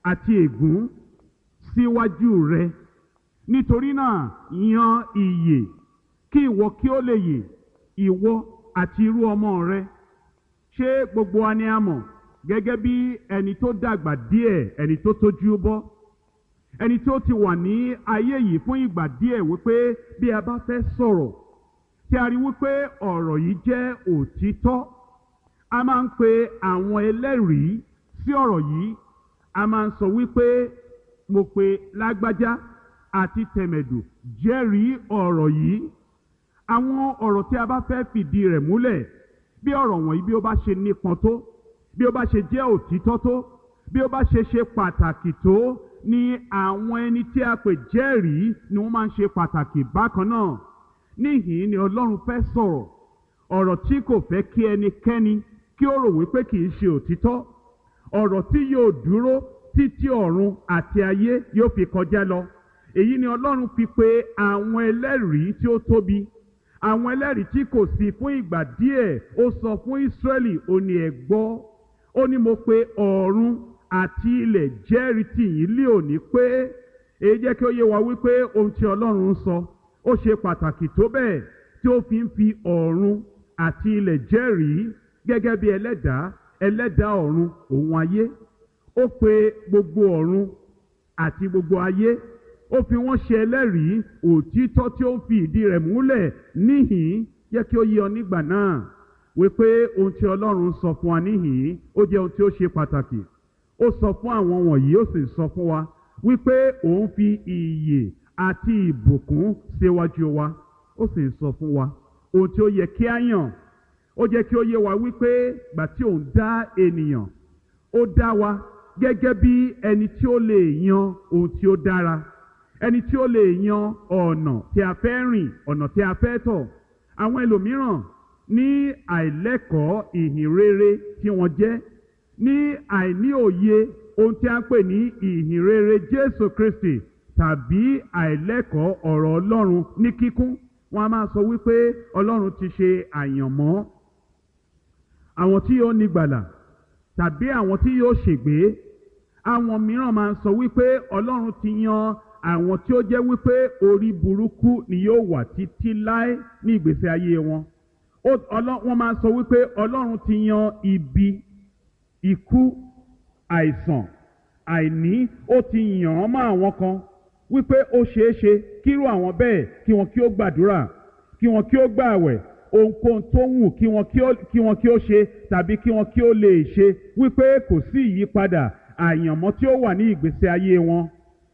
àti ègún síwájú rẹ nítorí náà yan ìyè kí ìwọ kí ó lè yè ìwọ àti irú ọmọ rẹ ṣé gbogbo wa ni a mọ̀ gẹ́gẹ́ bí ẹni tó dàgbà díẹ̀ ẹni tó tójú bọ́ ẹni tó ti wà ní ayé yìí fún ìgbà díẹ̀ wípé bí a bá fẹ́ sọ̀rọ̀ tí a rí wípé ọ̀rọ̀ yìí jẹ́ òtítọ́ a máa ń pe àwọn ẹlẹ́rìí sí ọ̀rọ̀ yìí a máa ń sọ wípé mo pe lágbájá àti tẹ̀mẹ̀dù jẹ́rìí ọ̀rọ̀ yìí àwọn ọ̀rọ̀ tí a bá fẹ́ fìdí rẹ̀ múlẹ̀ bí ọ̀rọ̀ wọ̀nyí bí ó bá ṣe nípọn tó bí ó bá ṣe jẹ́ òtítọ́ tó bí ó bá ṣe ṣe pàtàkì tó ni àwọn ẹni tí a pè jẹ́rìí ni wọ́n máa ń ṣe pàtàkì bákan náà níhìn ni ọlọ́run fẹ́ sọ̀rọ̀ ọ̀rọ̀ tí kò fẹ́ kí ẹnikẹ́ni kí ó rò wípé kì í ṣe òtítọ́ ọ̀rọ̀ tí yóò dúró títí ọ̀run àti ayé yóò fi kọjá lọ èyí ni ọlọ́run fi pe àwọn ẹlẹ́rìí tí ó tóbi àwọn ẹlẹ́rìí tí kò sí fún ìgbà díẹ̀ ó sọ fún Ísírẹ́lì ó ní ẹ gbọ́ ó ní mo pe ọ̀run àti ilẹ̀ jẹ́rìí tì yín lé òní pé èyí jẹ́ kí ó yé wa wípé ohun tí ọlọ́run ń sọ ó ṣe pàtàkì tó bẹ́ẹ̀ tí ó fi ń fi ọ̀run àti ilẹ̀ jẹ́rìí gẹ́gẹ́ bí ẹlẹ́dàá ẹlẹ́dàá ọ̀run òun ayé ó pe gbogbo ọ̀run àti gbogbo ayé ó fi wọ́n ṣe ẹlẹ́rìí òtítọ́ tí ó ń fi ìdí rẹ̀ múlẹ̀ níhìn yẹ kí ó yé ọ nígbà náà wípé ohun tí ọlọ́run sọ fún wa níhìn ó jẹ́ ohun tí ó ṣe pàtàkì ó sọ fún àwọn wọ̀nyí ó sì sọ fún wa wípé òun fi ìyè àti ìbùkún síwájú wa ó sì sọ fún wa ohun tí ó yẹ kí á yàn ó jẹ́ kí ó yé wa wípé gbà tí òun dá ènìyàn ó dá wa gẹ́gẹ́ bí ẹni tí ó lè yan ohun tí ó dára ẹni tí ó lè yan ọ̀nà tí a fẹ́ rìn ọ̀nà tí a fẹ́ tọ̀ àwọn ẹlòmíràn ní àìlẹ́kọ̀ọ́ ìhìn rere tí wọ́n jẹ́ ní àìní òye ohun tí a ń pè ní ìhìn rere Jésù Kristi tàbí àìlẹ́kọ̀ọ́ ọ̀rọ̀ Ọlọ́run ní kíkún wọ́n a máa sọ wípé Ọlọ́run ti ṣe àyànmọ́ àwọn tí yóò nígbàlà tàbí àwọn tí yóò ṣègbé àwọn mìíràn máa ń sọ wípé Ọlọ́run ti yan àwọn tí ó jẹ́ wípé orí burúkú ni yóò wà títí láé ní ìgbésí ayé wọn wọ́n máa ń sọ wípé Ọlọ́run ti yan ibi ikú àìsàn àìní ó ti yàn án mọ́ àwọn kan wípé ó ṣeé ṣe kírú àwọn bẹ́ẹ̀ kí wọn kí ó gbàdúrà kí wọn kí ó gbààwẹ̀ ohunkóhun tó wù kí wọn kí wọn kí ó ṣe tàbí kí wọn kí ó lè ṣe wípé kò sí ìyípadà àyànmọ́ tí ó wà ní ìgbésí ayé wọn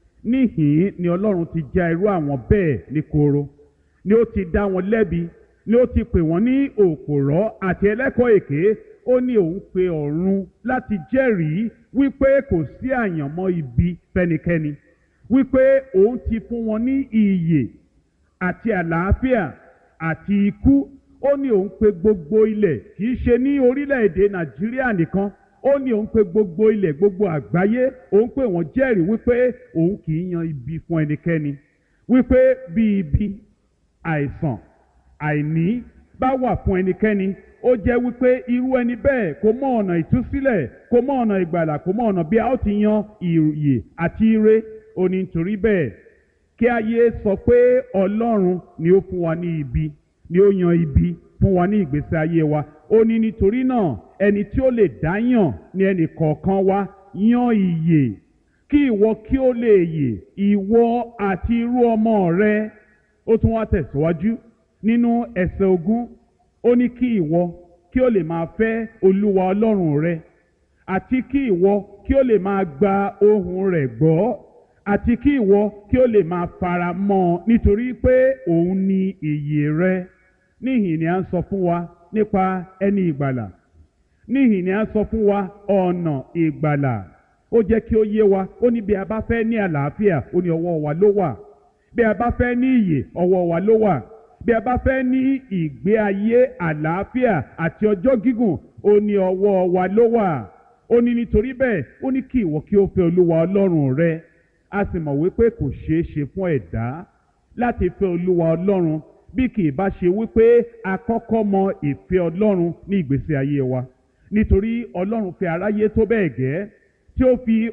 níhìn ni Ọlọ́run ti já irú àwọn bẹ́ẹ̀ ní koro ni ó ti dá wọn lẹ́bi ni ó ti pè wọ́n ní òpòrọ́ àti ẹlẹ́kọ̀ọ́ èké ó ní òun pe ọ̀run láti jẹ́rìí wípé kò sí àyànmọ́ ibi fẹ́nikẹ́ni wípé òun ti fún wọn ní ìyè àti àlàáfíà àti ikú ó ní òun pe gbogbo ilẹ̀ kì í ṣe ní orílẹ̀-èdè Nàìjíríà nìkan ó ní òun pe gbogbo ilẹ̀ gbogbo àgbáyé òun pè wọ́n jẹ́rìí wípé òun kì í yan ibi fún ẹnikẹ́ni wípé bí ibi àìsàn àìní bá wà fún ẹnikẹ́ni ó jẹ́ wípé irú ẹni bẹ́ẹ̀ kó mọ ọ̀nà ìtúsílẹ̀ kó mọ ọ̀nà ìgbàlà kó mọ ọ̀nà bí a ó ti yan ìyè àti ire ó ní nítorí bẹ́ẹ̀ kí ayé sọ pé Ọlọ́run ni ó fún wa ní ibi ni ó yan ibi fún wa ní ìgbésí ayé wa ó ní nítorí náà ẹni tí ó lè dá yàn ní ẹnì kọ̀ọ̀kan wa yan ìyè kí ìwọ kí ó lè yè ìwọ àti irú ọmọ rẹ ó tún wá tẹ̀síwájú nínú ẹsẹ̀ ogún ó ní kí ìwọ kí ó lè máa fẹ́ olúwa ọlọ́run rẹ àti kí ìwọ kí ó lè máa gba ohùn rẹ̀ gbọ́ àti kí ìwọ kí ó lè máa fara mọ́ ọ nítorí pé òun ni ìyè rẹ níhìn ni à ń sọ fún wa nípa ẹni ìgbàlà níhìn ni à ń sọ fún wa ọ̀nà ìgbàlà ó jẹ́ kí ó yé wa ó ní bí a bá fẹ́ ní àlàáfíà ó ní ọwọ́ wa ló wà bí a bá fẹ́ ní ìyè ọwọ́ wa ló wà bí a bá fẹ́ ní ìgbé ayé àlàáfíà àti ọjọ́ gígùn ó ní ọwọ́ wa ló wà ó ní nítorí bẹ́ẹ̀ ó ní kí ìwọ kí ó fẹ́ olúwa ọlọ́run rẹ a sì mọ̀ wípé kò ṣeé ṣe fún ẹ̀dá láti fẹ́ olúwa ọlọ́run bí kì í bá ṣe wípé a kọ́kọ́ mọ ìfẹ́ ọlọ́run ní ìgbésí ayé wa nítorí ọlọ́run fẹ́ aráyé tó bẹ́ẹ̀ gẹ́ tí ó fi